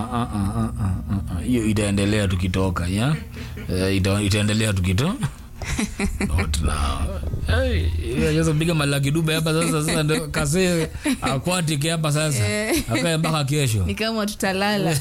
ah, ah, ah, ah, ah. hiyo itaendelea tukitoka ya Eh, ita, itaendelea tukito Not now. Hey, sasa piga malaki dube hapa sasa sasa ndio kase akwatike hapa sasa akae mpaka kesho ni kama tutalala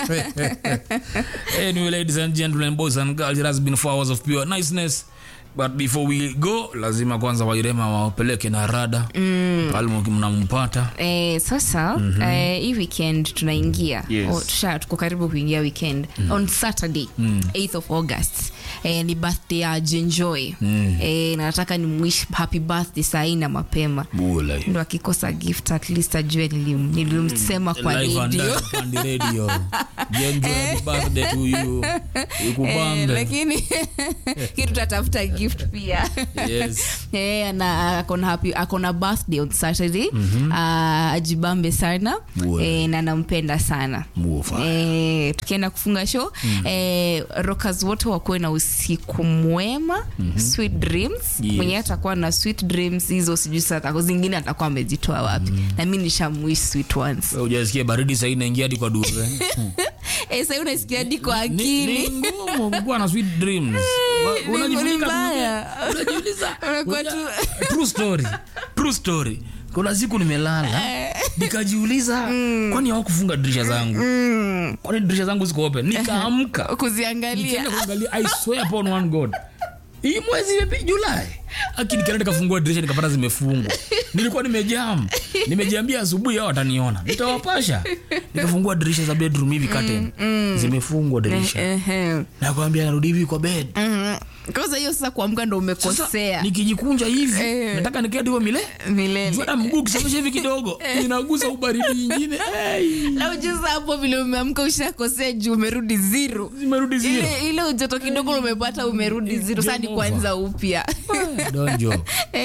anyway, ladies and gentlemen, boys and girls, it has been four hours of pure niceness. But before we go, lazima kwanza wairema wapeleke na rada mm. pale mnampata Eh, sasa eh, hii weekend tunaingia Yes. oh, tusha tuko karibu kuingia weekend on saturday 8th of august eh, ni birthday ya jenjoy eh, na nataka ni mwish happy birthday sahii na mapema bula hiyo. ndo akikosa gift at least ajue nilim- nilimsema kwa Live and radio direct on the radio. Jenjo, happy birthday to you. Eh, Ikubambe. lakini kitu tutatafuta gift pia Yes. Eh, ana akona happy akona birthday on saturday Ah, ajibambe sana Bwe. eh, na nampenda sana Mufa. Eh, tukienda kufunga show eh, rockers wote wakuwe na usiku mwema sweet dreams Yes. mwenye atakuwa na sweet dreams hizo sijui sasa atako- zingine atakuwa amezitoa wapi na mi nishamwish sweet ones Wewe hujasikia baridi sahii inaingia hadi kwa duve eh, sahii unasikia hadi kwa ni, akili ni ngumu kuwa na sweet dreams Wa- ni unajifunika mbaya. duve, unajiuliza Unakuwa Uja- tu- true story true story kuna siku nimelala nikajiuliza kwani hawakufunga dirisha zangu kwani dirisha zangu ziko open nikaamka kuziangalia nikaenda kuangalia i swear upon one god hii mwezi imepi julai akini nikaenda nikafungua dirisha nikapata zimefungwa nilikuwa nimejam nimejiambia asubuhi hao wataniona nitawapasha nikafungua dirisha za bedroom hivi curtain zimefungwa dirisha Ehe. nakwambia narudi hivi kwa bed Mhm. kwanza hiyo sasa kuamka ndo Sasa, umekosea nikijikunja hivi Eh. nataka niketi hiyo mile milele Jua mguu ukisafisha hivi kidogo inagusa ubaridi ingine hey. na ujuza hapo vile umeamka ushakosea juu umerudi zero zimerudi zero ile, ile ujoto kidogo umepata umerudi zero sasa ni Game over. kwanza upya donjo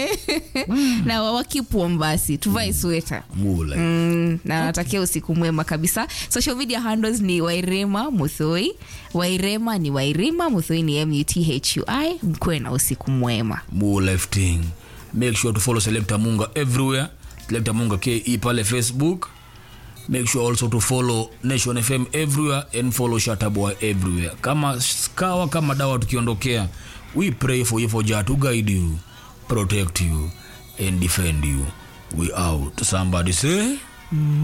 na wakipuom basi tuvae sweta mule Mm, na natakia usiku mwema kabisa social media handles ni wairema muthoi wairema ni wairima muthoi ni muthui mkuwe na usiku mwema More lifting. Make sure to follow Selector Munga everywhere. Selector Munga KE pale Facebook. Make sure also to follow Nation FM everywhere and follow Shataboy everywhere. Kama skawa kama dawa tukiondokea. We pray for you for Jah to guide you, protect you and defend you. We out. Somebody say